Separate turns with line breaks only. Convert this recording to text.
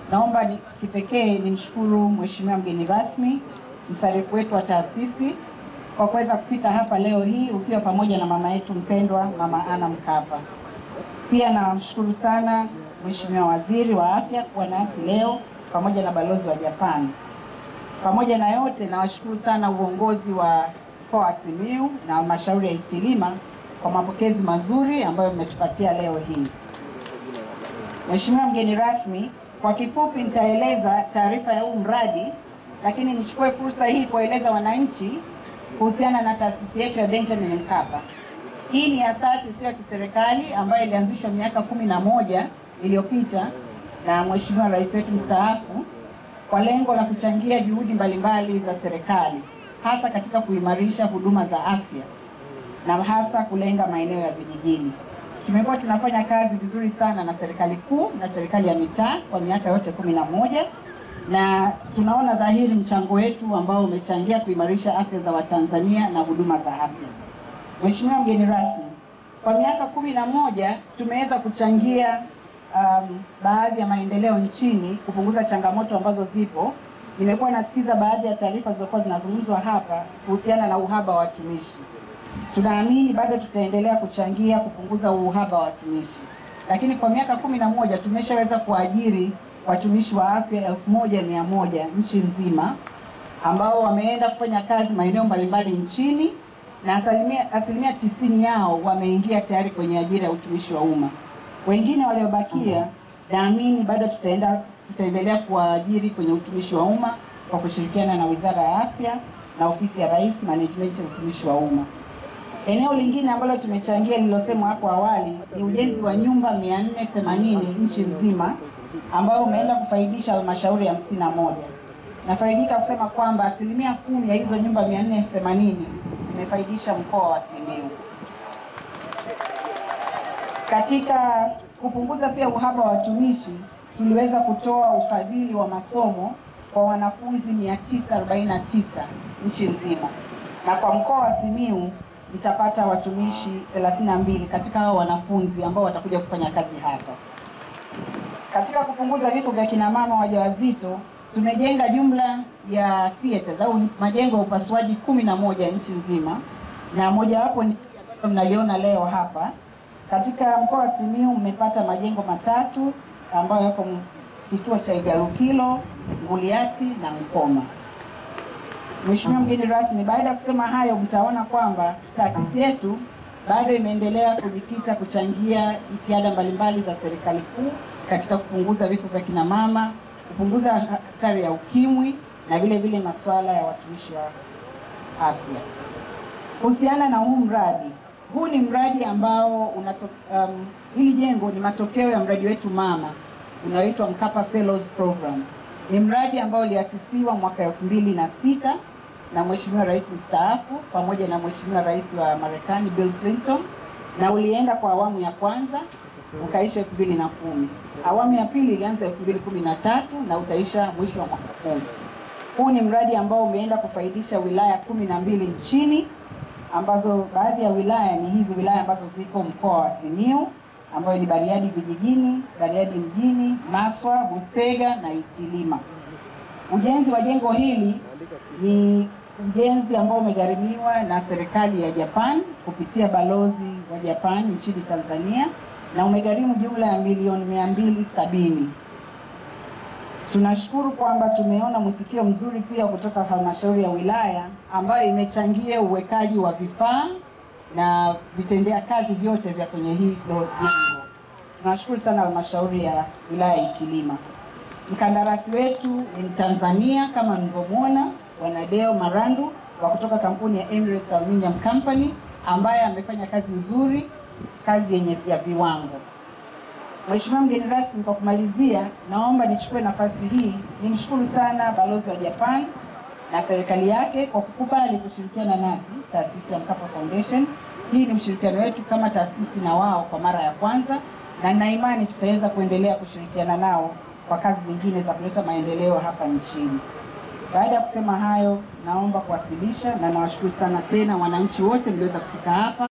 naomba ni kipekee nimshukuru Mheshimiwa mgeni rasmi, mstarifu wetu wa taasisi kwa kuweza kufika hapa leo hii ukiwa pamoja na mama yetu mpendwa Mama Ana Mkapa. Pia namshukuru sana Mheshimiwa Waziri wa Afya kuwa nasi leo pamoja na balozi wa Japan. Pamoja na yote, nawashukuru sana uongozi wa mkoa wa Simiyu na halmashauri ya Itilima kwa mapokezi mazuri ambayo mmetupatia leo hii. Mheshimiwa mgeni rasmi, kwa kifupi nitaeleza taarifa ya huu mradi, lakini nichukue fursa hii kueleza wananchi kuhusiana na taasisi yetu ya Benjamin Mkapa. Hii ni asasi isiyo ya kiserikali ambayo ilianzishwa miaka kumi na moja iliyopita na Mheshimiwa Rais wetu mstaafu kwa lengo la kuchangia juhudi mbalimbali za serikali hasa katika kuimarisha huduma za afya na hasa kulenga maeneo ya vijijini. Tumekuwa tunafanya kazi vizuri sana na serikali kuu na serikali ya mitaa kwa miaka yote kumi na moja na tunaona dhahiri mchango wetu ambao umechangia kuimarisha afya za Watanzania na huduma za afya. Mheshimiwa mgeni rasmi, kwa miaka kumi na moja tumeweza kuchangia um, baadhi ya maendeleo nchini, kupunguza changamoto ambazo zipo. Nimekuwa nasikiza baadhi ya taarifa zilizokuwa zinazungumzwa hapa kuhusiana na uhaba wa watumishi. Tunaamini bado tutaendelea kuchangia kupunguza uhaba wa watumishi, lakini kwa miaka kumi na moja tumeshaweza kuajiri watumishi wa afya elfu moja mia moja nchi nzima ambao wameenda kufanya kazi maeneo mbalimbali nchini na asilimia, asilimia tisini yao wameingia tayari kwenye ajira ya utumishi wa umma. Wengine waliobakia naamini bado tutaenda tutaendelea kuwaajiri kwenye utumishi wa umma kwa kushirikiana na Wizara ya Afya na Ofisi ya Rais Management ya utumishi wa umma. Eneo lingine ambalo tumechangia lililosemwa hapo awali ni ujenzi wa nyumba 480 nchi nzima ambao umeenda kufaidisha halmashauri hamsini na moja. Nafaidika kusema kwamba asilimia kumi ya hizo nyumba 480 zimefaidisha mkoa wa Simiyu. Katika kupunguza pia uhaba wa watumishi, tuliweza kutoa ufadhili wa masomo kwa wanafunzi 949 nchi nzima, na kwa mkoa wa Simiyu mtapata watumishi 32 katika hao wanafunzi ambao watakuja kufanya kazi hapa. Katika kupunguza vifo vya kina mama wajawazito tumejenga jumla ya theaters au majengo ya upasuaji kumi na moja nchi nzima, na mojawapo ni ambalo mnaliona leo hapa. Katika mkoa wa Simiyu mmepata majengo matatu ambayo yako kituo cha Igalukilo, Nguliati na Mkoma. Mheshimiwa mgeni rasmi, baada ya kusema hayo, mtaona kwamba taasisi yetu bado imeendelea kujikita kuchangia jitihada mbalimbali za serikali kuu katika kupunguza vifo vya kina mama, kupunguza hatari ya ukimwi na vile vile masuala ya watumishi wa afya. Kuhusiana na huu mradi, huu ni mradi ambao unato, um, hili jengo ni matokeo ya mradi wetu mama unaoitwa Mkapa Fellows Program. Ni mradi ambao uliasisiwa mwaka elfu mbili na sita na Mheshimiwa Rais mstaafu pamoja na Mheshimiwa Rais wa Marekani Bill Clinton, na ulienda kwa awamu ya kwanza ukaisha elfu mbili na kumi. Awamu ya pili ilianza elfu mbili kumi na tatu na utaisha mwisho wa mwaka huu. Huu ni mradi ambao umeenda kufaidisha wilaya kumi na mbili nchini ambazo baadhi ya wilaya ni hizi wilaya ambazo ziko mkoa wa Simiyu ambayo ni Bariadi vijijini, Bariadi mjini, Maswa, Busega na Itilima. Ujenzi wa jengo hili ni ujenzi ambao umegharimiwa na serikali ya Japan kupitia balozi wa Japan nchini Tanzania na umegharimu jumla ya milioni mia mbili sabini. Tunashukuru kwamba tumeona mwitikio mzuri pia kutoka halmashauri ya wilaya ambayo imechangia uwekaji wa vifaa na vitendea kazi vyote vya kwenye hilo jengo. Tunashukuru sana halmashauri ya wilaya ya Itilima. Mkandarasi wetu ni Mtanzania kama mlivyomwona, Bwana Deo Marandu wa kutoka kampuni ya Emirates Aluminium Company ambaye amefanya kazi nzuri, kazi yenye ya viwango. Mheshimiwa mgeni rasmi, kwa kumalizia, naomba nichukue nafasi hii nimshukuru sana balozi wa Japan na serikali yake kwa kukubali kushirikiana nasi taasisi ya Mkapa Foundation. Hii ni ushirikiano wetu kama taasisi na wao kwa mara ya kwanza, na nina imani tutaweza kuendelea kushirikiana nao kwa kazi zingine za kuleta maendeleo hapa nchini. Baada ya kusema hayo, naomba kuwasilisha na nawashukuru sana tena wananchi wote mliweza kufika hapa.